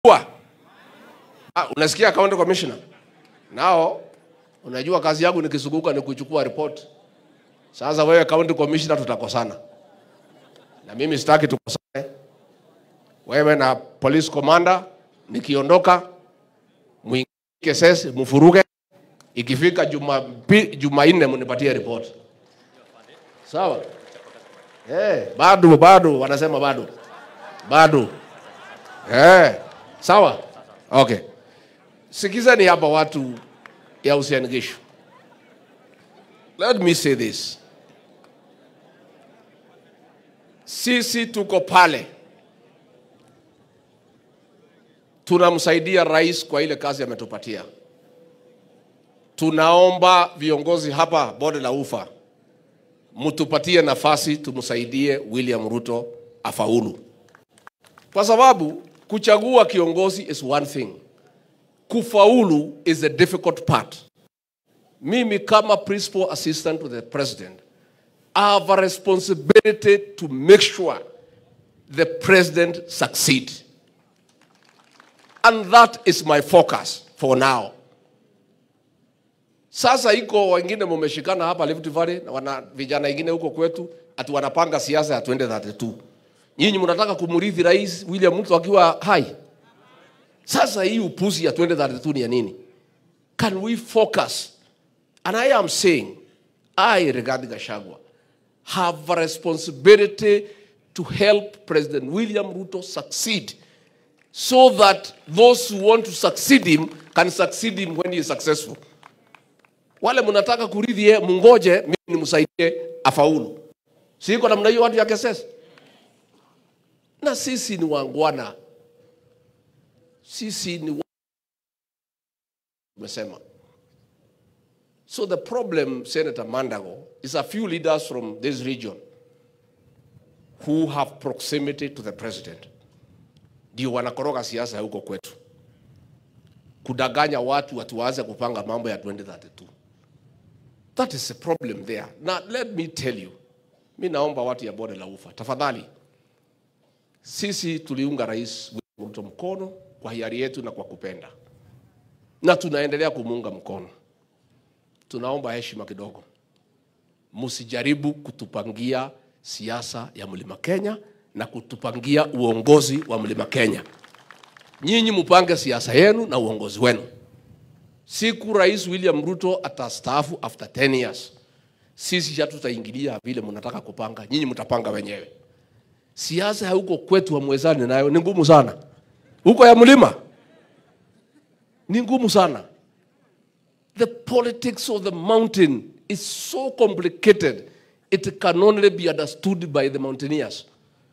Kwa. Ah, unasikia county commissioner? Nao unajua kazi yangu nikizunguka ni kuchukua report. Sasa wewe county commissioner tutakosana. Na mimi sitaki tukosane. Wewe na police commander nikiondoka mwingie sesi mfuruge ikifika juma Jumanne mnipatie report. Sawa? Eh, bado bado wanasema bado. Bado. Eh, sawa? Okay. Sikizeni hapa watu ya Uasin Gishu. Let me say this. Sisi tuko pale tunamsaidia rais kwa ile kazi ametupatia. Tunaomba viongozi hapa bonde la ufa mtupatie nafasi tumsaidie William Ruto afaulu, kwa sababu kuchagua kiongozi is one thing, kufaulu is a difficult part. Mimi kama principal assistant to the president I have a responsibility to make sure the president succeed. And that is my focus for now. Sasa iko wengine mumeshikana hapa Rift Valley na wana vijana wengine huko kwetu ati wanapanga siasa ya 2032. Nyinyi mnataka kumrithi Rais William Ruto akiwa hai. Sasa hii upuzi ya 2032 ni ya nini? Can we focus? And I am saying, I, Rigathi Gachagua, have a responsibility to help President William Ruto succeed so that those who want to succeed him can succeed him when he is successful. Wale mnataka kurithi yeye, mungoje mimi nimsaidie afaulu. Siko namna hiyo watu ya KSS. Na sisi ni wangwana, sisi ni wa... Umesema. So the problem, Senator Mandago, is a few leaders from this region who have proximity to the president ndio wanakoroga siasa ya huko kwetu, kudanganya watu watu waanze kupanga mambo ya 2032. That is a problem there. Now let me tell you, mi naomba watu ya bonde la ufa, tafadhali, sisi tuliunga Rais William Ruto mkono kwa hiari yetu na kwa kupenda, na tunaendelea kumuunga mkono. Tunaomba heshima kidogo, msijaribu kutupangia siasa ya mlima Kenya na kutupangia uongozi wa mlima Kenya. Nyinyi mupange siasa yenu na uongozi wenu. Siku Rais William Ruto atastaafu after 10 years, sisi hatutaingilia vile mnataka kupanga, nyinyi mtapanga wenyewe. Siasa ya huko kwetu hamwezani nayo, ni ngumu sana. Huko ya mlima ni ngumu sana. The politics of the mountain is so complicated, it can only be understood by the mountaineers.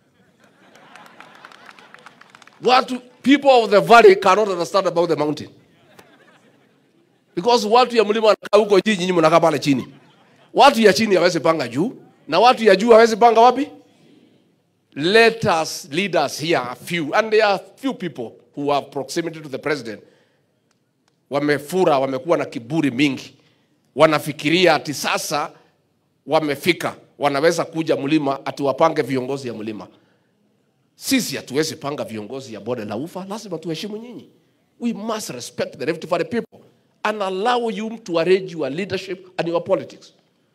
Watu, people of the valley cannot understand about the mountain. Because watu ya mlima wanakaa huko juu, nyinyi mnakaa pale chini. Watu ya chini hawezi panga juu, na watu ya juu hawezi panga wapi? Let us lead us here a few, and there are few people who have proximity to the president. Wamefura, wamekuwa na kiburi mingi, wanafikiria ati sasa wamefika, wanaweza kuja mlima ati wapange viongozi ya mlima. Sisi hatuwezi panga viongozi ya bonde la ufa, lazima tuheshimu nyinyi. We must respect the Rift Valley people and allow you to arrange your leadership and your politics.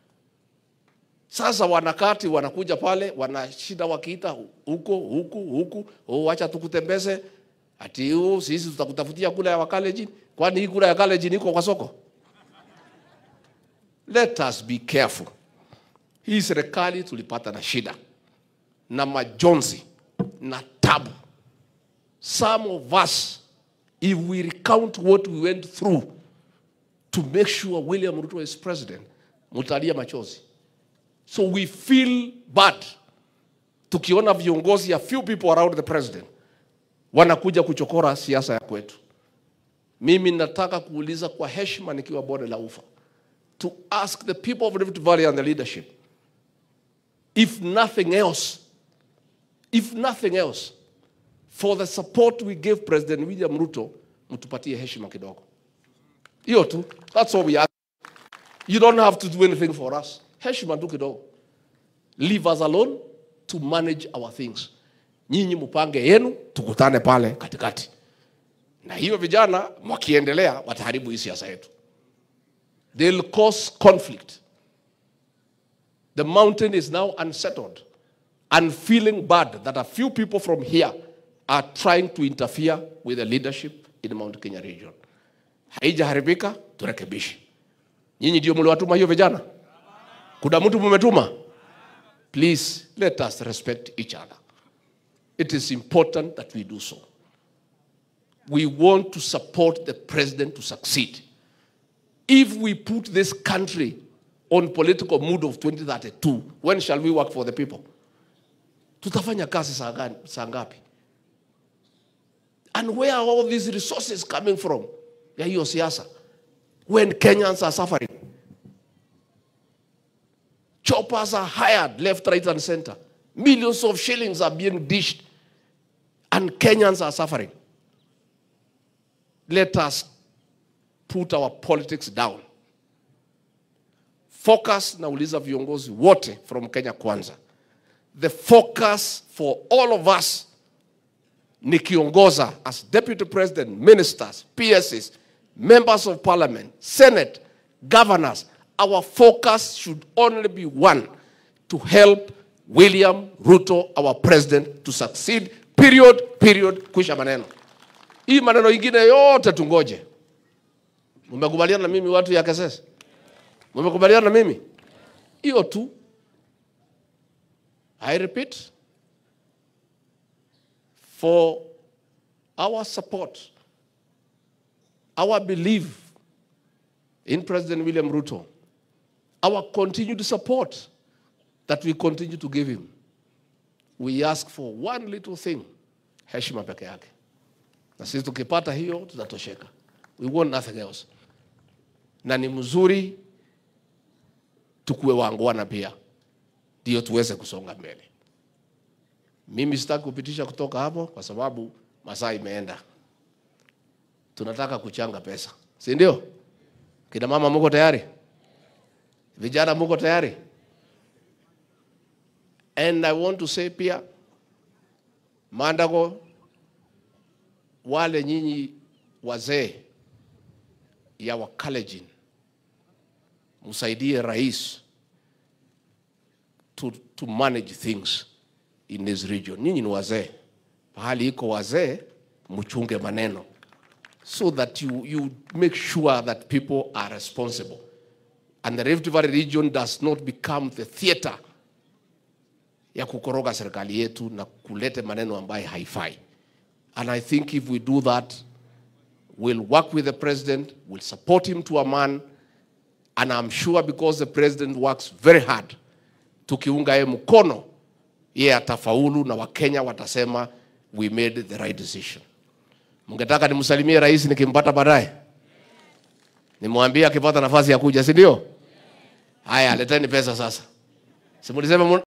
Sasa wanakati wanakuja pale wanashinda wakiita huko huku huku, oh, acha tukutembeze ati huu sisi tutakutafutia kula ya Wakalenjin. Kwani hii kula ya Kalenjin iko kwa soko? Let us be careful. Hii serikali tulipata na shida na majonzi na tabu. Some of us, if we recount what we went through to make sure William Ruto is president, mutalia machozi. So we feel bad tukiona viongozi a few people around the president wanakuja kuchokora siasa ya kwetu. Mimi nataka kuuliza kwa heshima nikiwa bonde la ufa to ask the people of Rift Valley and the leadership if nothing else if nothing else for the support we gave President William Ruto mtupatie heshima kidogo. Hiyo tu. That's all we ask. You don't have to do anything for us. Heshima tu kidogo. Leave us alone to manage our things. Nyinyi mupange yenu, tukutane pale katikati. na hiyo vijana wakiendelea wataharibu hii siasa yetu, they'll cause conflict. The mountain is now unsettled and feeling bad that a few people from here are trying to interfere with the leadership in the Mount Kenya region. Haijaharibika, turekebishe. Nyinyi ndio mliwatuma hiyo vijana? Kuna mtu mumetuma? Please let us respect each other. It is important that we do so. We want to support the president to succeed. If we put this country on political mood of 2032, when shall we work for the people? Tutafanya kazi saa gani- saa ngapi? And where are all these resources coming from? Ya hiyo siasa. When Kenyans are suffering. Choppers are hired left, right, and center. Millions of shillings are being dished, and Kenyans are suffering. Let us put our politics down. Focus, nauliza viongozi wote from Kenya Kwanza. The focus for all of us nikiongoza as deputy president, ministers, PSs, members of parliament, senate, governors, our focus should only be one to help William Ruto, our president, to succeed. Period, period, kwisha maneno. Hii maneno ingine yote tungoje. Mmekubaliana na mimi watu ya Kesese? Mmekubaliana na mimi? Hiyo tu. I repeat, for our support, our belief in President William Ruto, our continued support that we continue to give him, we ask for one little thing, heshima peke yake. Na sisi tukipata hiyo tutatosheka. We want nothing else. Na ni mzuri tukuwe wangwana pia, ndio tuweze kusonga mbele. Mimi sitaki kupitisha kutoka hapo kwa sababu masaa imeenda. Tunataka kuchanga pesa, si ndio? Kina mama muko tayari? Vijana muko tayari? And I want to say pia, Mandago, wale nyinyi wazee ya Wakalenjin, msaidie rais to, to manage things in this region. Nyinyi ni wazee, pahali iko wazee, mchunge maneno so that you, you make sure that people are responsible and the Rift Valley region does not become the theater ya kukoroga serikali yetu na kulete maneno ambayo haifai. And I think if we do that, we'll work with the president, we'll support him to a man, and I'm sure because the president works very hard, tukiunga yeye mkono, yeye atafaulu na Wakenya watasema we made the right decision. Mngetaka nimsalimie rais nikimpata baadaye, nimwambie akipata nafasi ya kuja, si ndio? Haya, leteni pesa sasa, simulisema